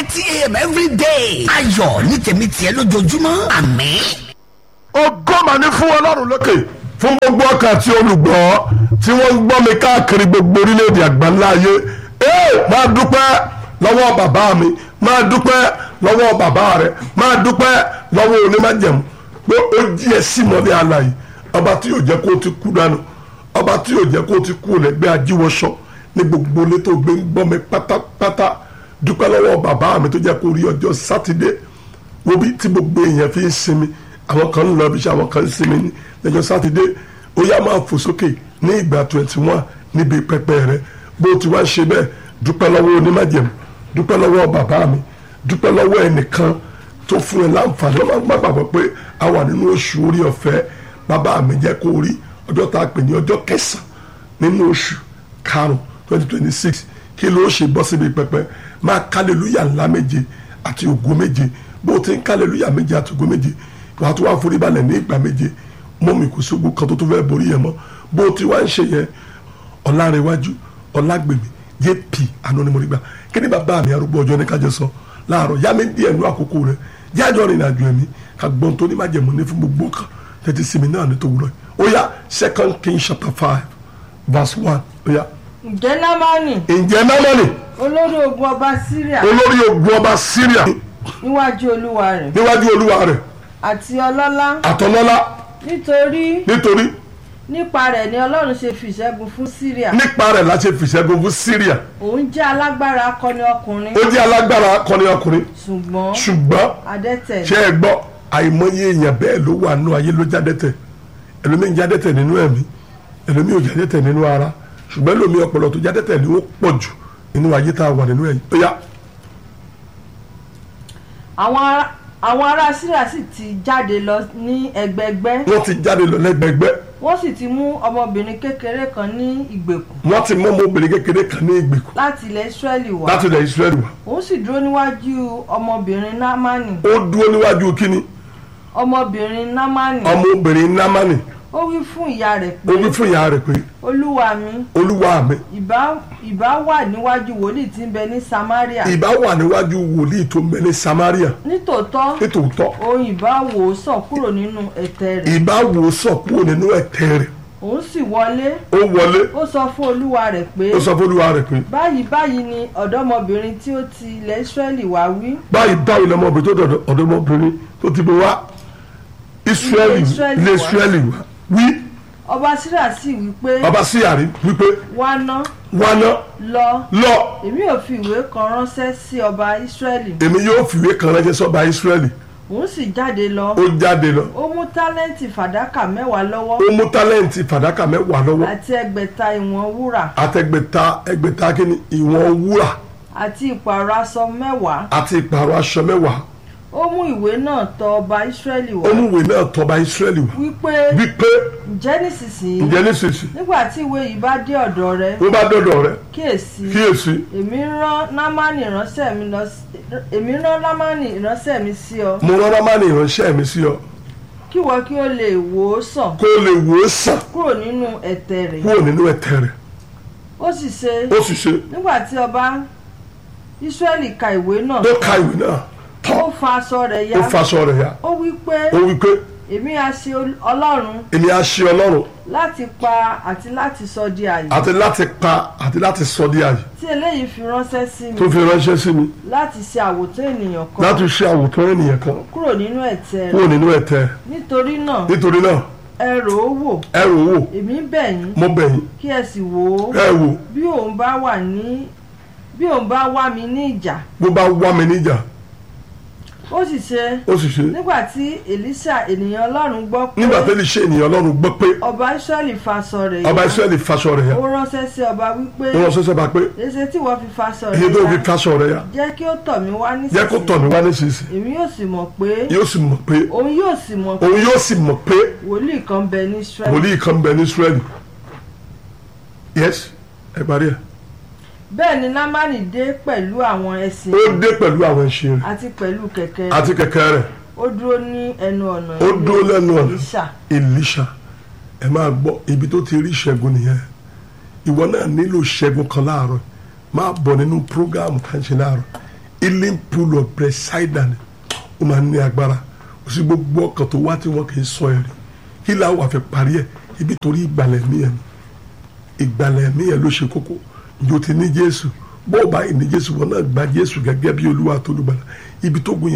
thirty a.m. every day. ayọ̀ ní tèmi tiẹ̀ lójoojúmọ́ àmín. ògo mà ní fún ọlọ́run lókè fún gbogbo ọkàn àti olùgbọ́ tí wọ́n ń gbọ́ mi káàkiri gbogbo orílẹ̀-èdè àgbáńlá ayé ee máa dúpẹ́ lọ́wọ́ bàbá mi máa dúpẹ́ lọ́wọ́ bàbá rẹ̀ máa dúpẹ́ lọ́wọ́ onímájẹ̀mú pé ó jí ẹ sí mọ́lẹ̀ alààyè ọba tí yóò jẹ́ kó o ti kú dànù ọba tí yóò jẹ́ kó o ti kú lẹ́gbẹ́ ajíwọ́sọ ní gbogbo ilé tó gbé ń gbọ́ mi pátápátá dúpẹ́ lọ́wọ́ bàbá mi tó jẹ́ kó rí ọjọ́ sátidé wo bí tí gbogbo èèyàn fi ń sinmi àwọn kan ń lọ ibi iṣẹ́ àwọn kan ń sinmi ní lọ́jọ́ sátidé ó yá máa fò sókè ní ìgbà twenty one níbi pẹpẹ rẹ bó ti wá ń ṣe bẹ́ẹ̀ dúpẹ́ lọ́wọ́ onímájẹ̀mú dúpẹ́ lọ́wọ́ bàbá mi dúpẹ́ lọ́wọ́ ẹnìkan tó fún ẹ láǹfààní ọmọ gbàgbọ́ pé a wà nínú oṣù orí ọ̀fẹ́ bàbá mi jẹ́ kó rí ọjọ́ tá a pè ní ọjọ́ kẹsàn-án nínú oṣù karùn-ún twenty twenty six kí ló ṣe bọ́ síbi pẹpẹ máa kálẹ̀lúyà ńlá méje àti ògo méje bó o ti ń kálẹ̀lúyà méje àti ògo méje wàá tó wá forí balẹ̀ ní ìgbà méje mọ́mì kò sógun kan tó tó fẹ́ borí yẹn mọ́ bó o ti wá ń ṣe yẹn ọ̀làrẹ̀wájú ọ̀làgbèmí jp anonimorigbà kí ni bàbá mi arúgbó ọjọ́ ní kájọ sọ láàárọ̀ yá mi díẹ̀ nú àkókò rẹ̀ jájọ́ rìn àjò ẹ̀mí ká gbọ́n tó ní májẹ̀mú ní fún gbogbo kan tẹ́tí sí mi náà ní tòwúrọ̀ yìí ó yá second king chapter five verse one ó yá. ǹjẹ́ námánì ǹjẹ́ námánì olórí ogun ọba syria olórí ogun ọba syria níwájú olúwa rẹ̀ níwájú olúwa rẹ̀ àti ọlọ́lá àtọlọ́lá nítorí nítorí nípa rẹ̀ ni ọlọ́run ṣe fi ìṣẹ́gun fún syria nípa rẹ̀ la ṣe fìṣẹ́gun fún syria òun jẹ́ alágbára akọni ọkùnrin ó jẹ́ alágbára akọni ọkùnrin ṣùgbọ́n ṣùgbọ́n adẹ́tẹ̀ ṣé ẹ gbọ́ àìmọye èèyàn bẹ́ẹ̀ ló wà nù ayé ló jádẹ́tẹ̀ ẹlòmíì ń jádẹ́tẹ̀ nínú ẹ̀mí ẹlòmíì ò jádẹ́tẹ̀ nínú ara ṣùgbọ́n ẹlòmíì ọpọlọ tó jádẹ́tẹ̀ ni ó pọ̀ jù nínú ayé tá a wà nínú ẹ̀yìn ó yá àwọn ará àwọn ará syria sì ti jáde lọ ní ẹgbẹgbẹ́ wọ́n ti jáde lọ lẹ́gbẹ̀gbẹ́ wọ́n sì ti mú ọmọbìnrin kékeré kan ní ìgbèkùn wọ́n ti mú ọmọbìnrin kékeré kan ní ìgbèkùn láti ilẹ̀ israẹli wá láti ilẹ̀ Ísírẹ́lì wá òun sì dúró níwájú ọmọbìnrin námánì ó dúró níwájú kíni ọmọbìnrin námánì ọmọbìnrin námánì ó wí fún ìyá rẹ̀ ó wí pé fún ìyá rẹ̀ pé olúwa mi olúwa mi ìbá ìbá wà níwájú wòlíì tí ń bẹ ní samaria ìbá wà níwájú wòlíì tó ń bẹ ní Samaria nítòótọ́ nítòótọ́ òun ìbá wò ó sàn kúrò nínú ẹ̀tẹ̀ rẹ̀ ìbá wò ó sàn kúrò nínú ẹ̀tẹ̀ rẹ̀ òun sì wọlé ó wọlé ó sọ fún olúwa rẹ̀ pé ó sọ fún olúwa rẹ̀ pé báyìí báyìí ni ọ̀dọ́mọbìnrin tí ó ti ilẹ̀ israẹli wá wí báyìí báyìí lọmọbìnrin tó dọ̀dọ̀ ọ̀dọ́mọbìnrin tó ti bọ̀ wá Ísírẹ́lì Ísírẹ́lì ilé wá. Ísírẹ́lì wá wí ọba síra sì wí pé bàbá síyàrí wípé wá ná wáná lọ lọ èmi ò fi ìwé kan ránṣẹ́ sí ọba israẹli èmi yóò fìwé kan ránṣẹ́ sọ́ba Ísírẹ́lì òun sì jáde lọ ó jáde lọ ó mú tálẹ́ǹtì fàdákà mẹ́wàá lọ́wọ́ ó mú tálẹ́ǹtì fàdákà mẹ́wàá lọ́wọ́ àti ẹgbẹ̀ta ìwọ̀n wúrà àtẹgbẹ̀ta ẹgbẹ̀ta kíni ìwọ̀n wúrà àti ìpààrọ̀ aṣọ mẹ́wàá àti ìpààrọ̀ aṣọ mẹ́wàá ó mú ìwé náà tọ ọba israẹli wá ó mú ìwé náà tọba Ísírẹ́lì wá wípé wípé ǹjẹ́ nísinsìnyí ǹjẹ́ nísinsìnyí nígbà tí ìwé yìí bá dé ọ̀dọ̀ rẹ ó bá dọ̀dọ̀ rẹ̀ kíyèsí kíyèsí èmi rán námánì ìránṣẹ́ mi lọ sí èmi rán námánì ìránṣẹ́ mi sí ọ mo rán rámánì ìránṣẹ́ mi sí ọ kí wọ́n kí ó lè wò ó sàn kó o lè wò ó sàn kúrò nínú ẹ̀tẹ̀ rẹ̀ kúrò nínú ẹ̀tẹ̀ rẹ̀ ó sì ṣe ó sì ṣe nígbà tí ọba israẹli ka ìwé náà ó ka ìwé náà ó tán fa aṣọ rẹ̀ ó ya faṣọ rẹ̀ ya ó wí pé ó wí pé èmi á ṣe ol- ọlọ́run èmi á ṣe ọlọ́run láti pa àti láti sọ di àyè àti láti pa àti láti sọ di àyè tí eléyìí fi ránṣẹ́ sí mi tó fi ránṣẹ́ sí mi láti ṣe àwòtán ènìyàn kan láti ṣe àwòtán ènìyàn kan kúrò nínú ẹ̀tẹ̀ kúrò rẹ̀ nínú ẹ̀tẹ̀ rẹ̀ nítorí náà nítorí náà ẹ rò ó wò ẹ rò wò èmi bẹ̀ yín mo bẹ̀ yín kí ẹ sì wò ó ẹ wò bí òun bá wà ní bí òun bá wá mi ní ìjà bó bá wá mi níjà ó sì ṣe ó sì ṣe nígbà tí èlíṣà ènìyàn ọlọ́run gbọ́ pé nígbà tó lè ṣe ènìyàn ọlọ́run gbọ́ pé ọba israẹli faṣọ rẹ̀ ya ọba Ísírẹ́lì faṣọ rẹ̀ ya ó ránṣẹ́ sí ọba wípé ó rán sọ́sẹ́ bá pé èsè tí wọ́n fi faṣọ èyí tó rẹ̀ fi ya faṣọ rẹ̀ ya jẹ́ kí ó tọ̀ mí wá jẹ́ kó tọ̀ mí nísinsìnyí wá nísinsìnyí èmi yóò sì mọ̀ pé yóò sì mọ̀ pé òun yóò sì mọ̀ pé òun yóò sì mọ̀ pé wòlíì kan bẹ ní israẹli wòlíì kan bẹ ní Ísírẹ́lì yes ẹ parí ẹ bẹ́ẹ̀ ni námánì dé pẹ̀lú àwọn ẹṣin ó dé pẹ̀lú àwọn ẹṣin rẹ̀ àti pẹ̀lú kẹ̀kẹ́ àti kẹ̀kẹ́ rẹ̀ ó dúró ní ẹnu ọ̀nà ó dúró lẹ́nu ọ̀nà Èlíṣà Èlíṣà ẹ máa gbọ́ ibi tó ti rí ìṣẹ́gun nìyẹn ìwọ náà nílò ìṣẹ́gun kan láàárọ̀ máa bọ̀ nínú prógáàmù tá à ń ṣe láàárọ̀ healing pool of Bethesda ni ó máa ń ní agbára kò sí gbogbo ọkàn tó wá tí wọn kì í sọ ẹ̀rí kí làwọn wà fẹ́ parí ẹ̀ ibi torí ìgbàlẹ̀ mí ẹ̀ ni ìgbàlẹ̀ mí ẹ̀ ló ṣe kókó ìjọ ti ní Jésù bó o bá yìí ní Jésù wọn náà gba Jésù gẹ́gẹ́ bí Olúwa tó lùgbàlà ibi tó gùn yẹn